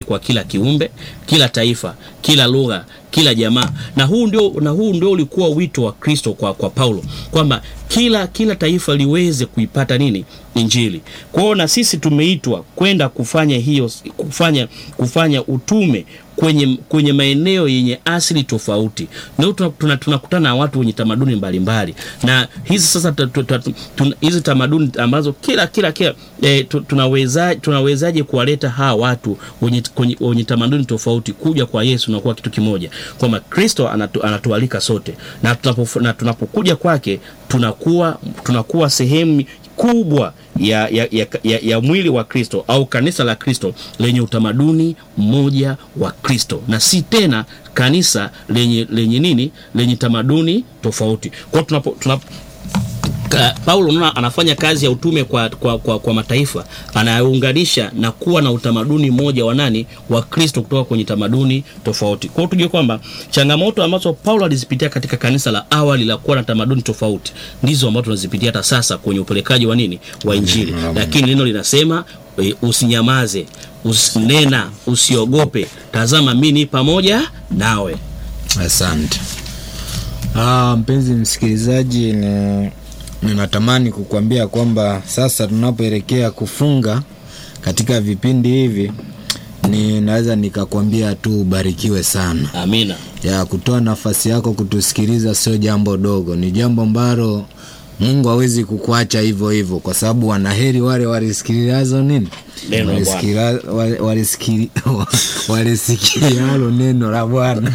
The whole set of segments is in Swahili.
kwa kila kiumbe, kila taifa, kila lugha, kila jamaa. Na huu ndio, na huu ndio ulikuwa wito wa Kristo kwa, kwa Paulo kwamba kila kila taifa liweze kuipata nini Injili. Kwa hiyo na sisi tumeitwa kwenda kufanya hiyo kufanya kufanya utume kwenye, kwenye maeneo yenye asili tofauti. Ndio tunakutana tuna, tuna na watu wenye tamaduni mbalimbali na hizi sasa hizi tamaduni ambazo kila kila kila e, tunaweza tunawezaje kuwaleta hawa watu wenye, wenye tamaduni tofauti kuja kwa Yesu na kuwa kitu kimoja, kwamba Kristo anatu, anatualika sote na, tunapo, na tunapokuja kwake tunakuwa tunakuwa sehemu kubwa ya, ya, ya, ya, ya mwili wa Kristo au kanisa la Kristo lenye utamaduni mmoja wa Kristo na si tena kanisa lenye, lenye nini lenye tamaduni tofauti. Kwa tunapo, tunapo Paulo naona anafanya kazi ya utume kwa, kwa, kwa, kwa mataifa, anaunganisha na kuwa na utamaduni mmoja wa nani wa Kristo kutoka kwenye tamaduni tofauti. Kwa hiyo tujue kwamba changamoto ambazo Paulo alizipitia katika kanisa la awali la kuwa na tamaduni tofauti ndizo ambazo tunazipitia hata sasa kwenye upelekaji wa nini wa Injili, lakini neno linasema e, usinyamaze, usinena, usiogope, tazama mimi pamoja nawe. Asante. Ah, mpenzi msikilizaji ni ninatamani kukuambia kwamba sasa tunapoelekea kufunga katika vipindi hivi, ninaweza nikakwambia tu ubarikiwe sana. Amina. Ya kutoa nafasi yako kutusikiliza sio jambo dogo, ni jambo ambalo Mungu hawezi kukuacha hivyo hivyo, kwa sababu wanaheri wale walisikilizazo nini, walisikilialo neno la Bwana.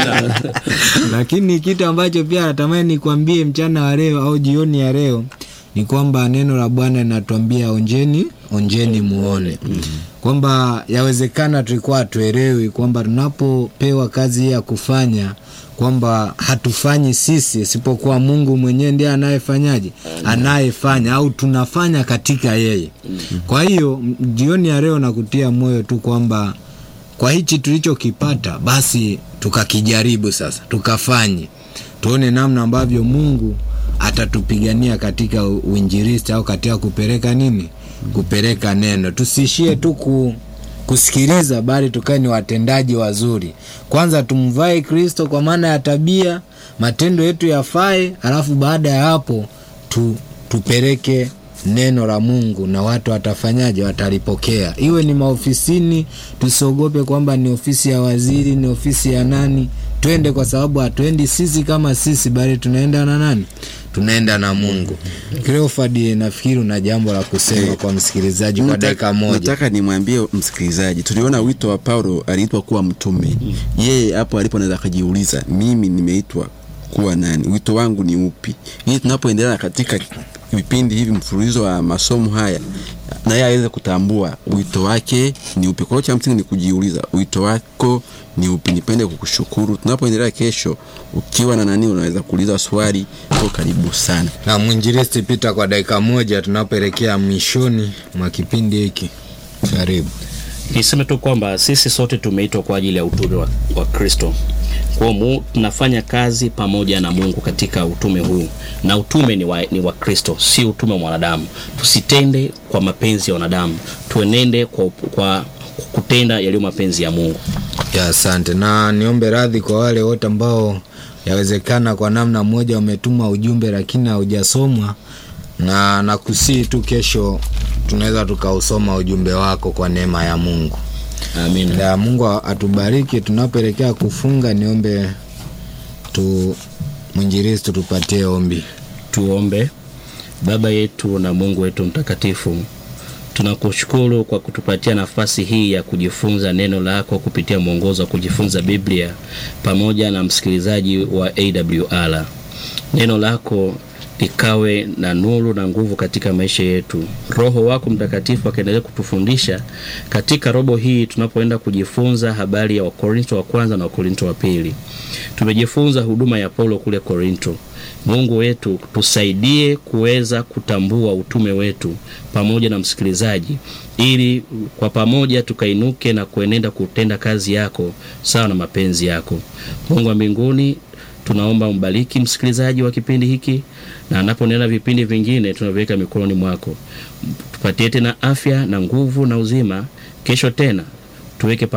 Lakini kitu ambacho pia natamani nikwambie mchana wa leo au jioni ya leo ni kwamba neno la Bwana linatuambia onjeni, onjeni muone, kwamba yawezekana tulikuwa hatuelewi kwamba tunapopewa kazi hii ya kufanya kwamba hatufanyi sisi, isipokuwa Mungu mwenyewe ndiye anayefanyaje, anayefanya au tunafanya katika yeye. Kwa hiyo jioni ya leo nakutia moyo tu kwamba kwa hichi tulichokipata, basi tukakijaribu sasa, tukafanye, tuone namna ambavyo Mungu atatupigania katika uinjilisti au katika kupeleka nini, kupeleka neno. Tusiishie tu ku kusikiliza bali tukae ni watendaji wazuri. Kwanza tumvae Kristo kwa maana ya tabia, matendo yetu yafae, alafu baada ya hapo tu, tupeleke neno la Mungu na watu watafanyaje? Watalipokea. Iwe ni maofisini, tusiogope kwamba ni ofisi ya waziri, ni ofisi ya nani. Twende kwa sababu hatuendi sisi kama sisi, bali tunaenda na nani? Tunaenda na Mungu. Cleofad, nafikiri una jambo la kusema kwa msikilizaji kwa dakika moja. Nataka nimwambie msikilizaji, tuliona wito wa Paulo, aliitwa kuwa mtume. Yeye hapo alipo anaweza akajiuliza, mimi nimeitwa kuwa nani? Wito wangu ni upi? Ili tunapoendelea katika vipindi hivi mfululizo wa masomo haya na yeye aweze kutambua wito wake ni upi. Kwa hiyo cha msingi ni kujiuliza wito wako ni upi. Nipende kukushukuru. Tunapoendelea kesho, ukiwa na nani, unaweza kuuliza swali. Kwa karibu sana na mwinjilisti Pita, kwa dakika moja tunapoelekea mwishoni mwa kipindi hiki, karibu. Niseme tu kwamba sisi sote tumeitwa kwa ajili ya utume wa, wa Kristo. Kwa hiyo tunafanya kazi pamoja na Mungu katika utume huu, na utume ni wa, ni wa Kristo, si utume wa mwanadamu. Tusitende kwa mapenzi ya wanadamu, tuenende kwa, kwa kutenda yaliyo mapenzi ya Mungu. Ya, asante na niombe radhi kwa wale wote ambao yawezekana kwa namna moja wametuma ujumbe lakini haujasomwa, na nakusii tu kesho tunaweza tukausoma ujumbe wako kwa neema ya Mungu. Amina. Ya Mungu atubariki. Tunapoelekea kufunga, niombe tu mwinjilisti tupatie ombi. Tuombe. Baba yetu na Mungu wetu mtakatifu, tunakushukuru kwa kutupatia nafasi hii ya kujifunza neno lako kupitia mwongozo wa kujifunza Biblia pamoja na msikilizaji wa AWR. Neno lako likawe na nuru na nguvu katika maisha yetu. Roho wako Mtakatifu akaendelea kutufundisha katika robo hii tunapoenda kujifunza habari ya Wakorinto wa kwanza na Wakorinto wa pili. Tumejifunza huduma ya Paulo kule Korinto. Mungu wetu tusaidie kuweza kutambua utume wetu pamoja na msikilizaji, ili kwa pamoja tukainuke na kuenenda kutenda kazi yako sawa na mapenzi yako. Mungu wa mbinguni tunaomba mbariki msikilizaji wa kipindi hiki na anaponena vipindi vingine tunaviweka mikononi mwako. Tupatie tena afya na nguvu na uzima. Kesho tena tuweke